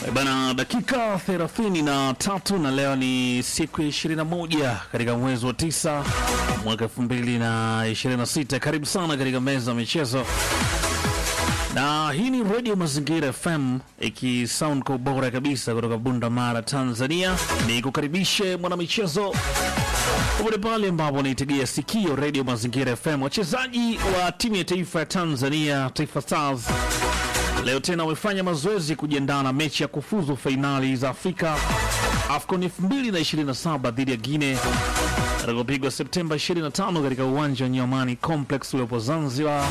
Bana, dakika thelathini na tatu na leo ni siku ya ishirini na moja katika mwezi wa tisa mwaka elfu mbili na ishirini na sita. Karibu sana katika meza ya michezo, na hii ni redio Mazingira FM ikisound kwa ubora kabisa kutoka Bunda Mara, Tanzania. Ni kukaribishe mwanamichezo popote pale ambapo naitegea sikio redio Mazingira FM. Wachezaji wa timu ya taifa ya Tanzania, Taifa Stars leo tena wamefanya mazoezi kujiandaa na mechi ya kufuzu fainali za Afrika AFCON 2027 dhidi ya Guinea atakopigwa Septemba 25 katika uwanja wa Nyamani Complex uliopo Zanzibar.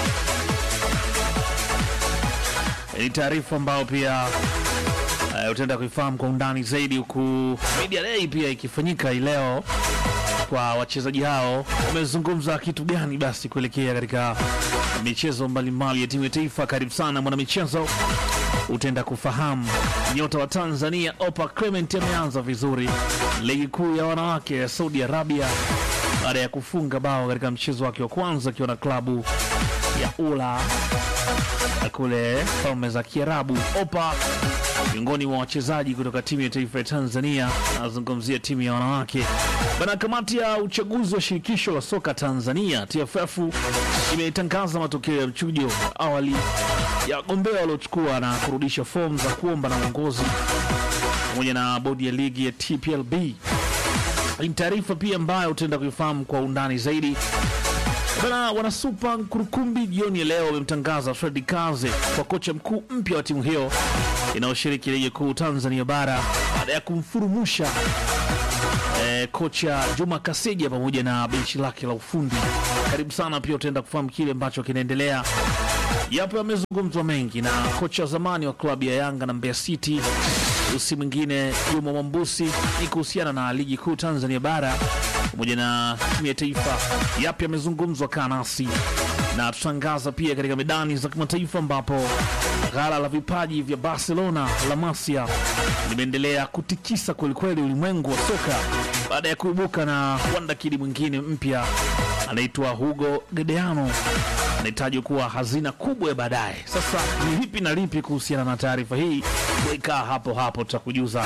Ni taarifa ambayo pia uh, utaenda kuifahamu kwa undani zaidi, huku media day pia ikifanyika hii leo kwa wachezaji hao. Wamezungumza kitu gani basi kuelekea katika michezo mbalimbali ya timu ya taifa? Karibu sana mwanamichezo, utaenda kufahamu. Nyota wa Tanzania Opa Clement ameanza vizuri ligi kuu ya wanawake ya Saudi Arabia baada ya kufunga bao katika mchezo wake wa kwanza akiwa na klabu ya Ula kule Falme za Kiarabu. Opa miongoni mwa wachezaji kutoka timu ya taifa ya Tanzania, anazungumzia timu ya wanawake bana. Kamati ya uchaguzi wa shirikisho la soka Tanzania TFF imetangaza matokeo ya mchujo wa awali ya wagombea waliochukua na kurudisha fomu za kuomba na uongozi pamoja na bodi ya ligi ya TPLB. Ni taarifa pia ambayo utaenda kuifahamu kwa undani zaidi. Bana, wanasupa Nkurukumbi jioni ya leo wamemtangaza Fredi Kaze kwa kocha mkuu mpya wa timu hiyo inayoshiriki ligi kuu Tanzania bara baada ya kumfurumusha eh, kocha Juma Kaseja pamoja na benchi lake la ufundi. Karibu sana, pia utaenda kufahamu kile ambacho kinaendelea. Yapo yamezungumzwa mengi na kocha wa zamani wa klabu ya Yanga na Mbeya City, usi mwingine Juma Mwambusi, ni kuhusiana na ligi kuu Tanzania bara pamoja na timu ya taifa. Yapi yamezungumzwa, kaa nasi na tutangaza pia katika medani za kimataifa ambapo ghala la vipaji vya Barcelona La Masia limeendelea kutikisa kwelikweli ulimwengu wa soka baada ya kuibuka na wandakidi mwingine mpya anaitwa Hugo Gedeano anahitajwa kuwa hazina kubwa ya baadaye. Sasa ni lipi na lipi kuhusiana na taarifa hii? Wekaa hapo hapo, tutakujuza.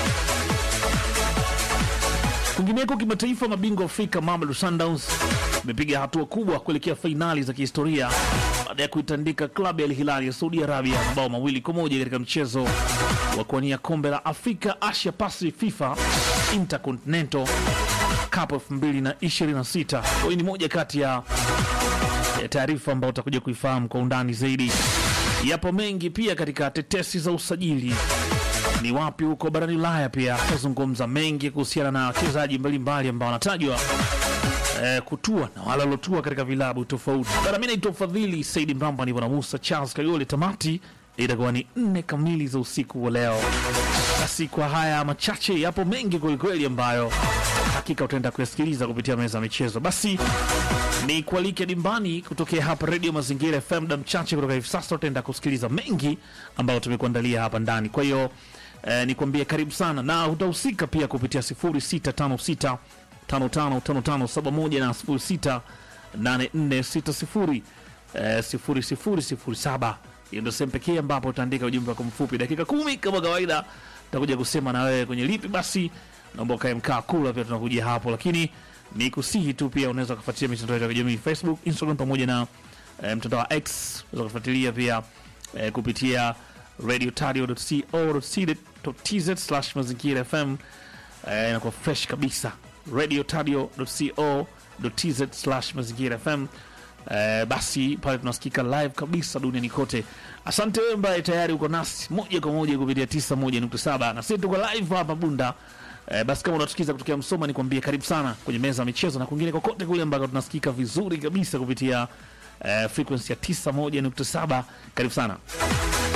Kwingineko kimataifa, mabingwa Afrika Mamelodi Sundowns imepiga hatua kubwa kuelekea fainali za kihistoria baada ya kuitandika klabu ya Al Hilal ya Saudi Arabia mabao mawili kwa moja katika mchezo wa kuwania kombe la Afrika Asia Pacific FIFA Intercontinental Cup 2026. Hii ni moja kati ya ya taarifa ambayo utakuja kuifahamu kwa undani zaidi. Yapo mengi pia katika tetesi za usajili ni wapi huko barani Ulaya. Pia tazungumza mengi kuhusiana na wachezaji mbalimbali ambao wanatajwa eh, kutua na wale waliotua katika vilabu tofauti. Bara, mi naitwa Fadhili Saidi Mramba, nipo na Musa Charles Kayole. Tamati itakuwa ni nne kamili za usiku wa leo. Basi kwa haya machache, yapo mengi kwelikweli ambayo hakika utaenda kuyasikiliza kupitia meza ya michezo. Basi ni kualike dimbani kutokea hapa Redio Mazingira FM. Muda mchache kutoka hivi sasa utaenda kusikiliza mengi ambayo tumekuandalia hapa ndani. Kwa hiyo eh, nikwambie karibu sana, na utahusika pia kupitia 0656 555571 na 068460 eh, 0007. Hiyo ndio sehemu pekee ambapo utaandika ujumbe wako mfupi, dakika kumi kama kawaida, takuja kusema na wewe kwenye lipi. Basi naomba ukae mkaa kula, pia tunakuja hapo, lakini ni kusihi tu pia unaweza kufuatilia mitandao yetu ya kijamii Facebook, Instagram pamoja na eh, mtandao wa X. Unaweza kufuatilia pia eh, kupitia radiotadio.co.tz slash mazingira FM eh, inakuwa fresh kabisa radiotadio.co.tz slash mazingira FM. Eh, basi pale tunasikika live kabisa duniani kote. Asante wewe ambaye tayari uko nasi moja kwa moja kupitia 91.7 na sisi tuko live hapa Bunda. Eh, basi kama unatusikiza kutokea Msoma, nikwambie karibu sana kwenye meza ya michezo na kwingine kokote kule ambako tunasikika vizuri kabisa kupitia eh, frequency ya 91.7. Karibu sana.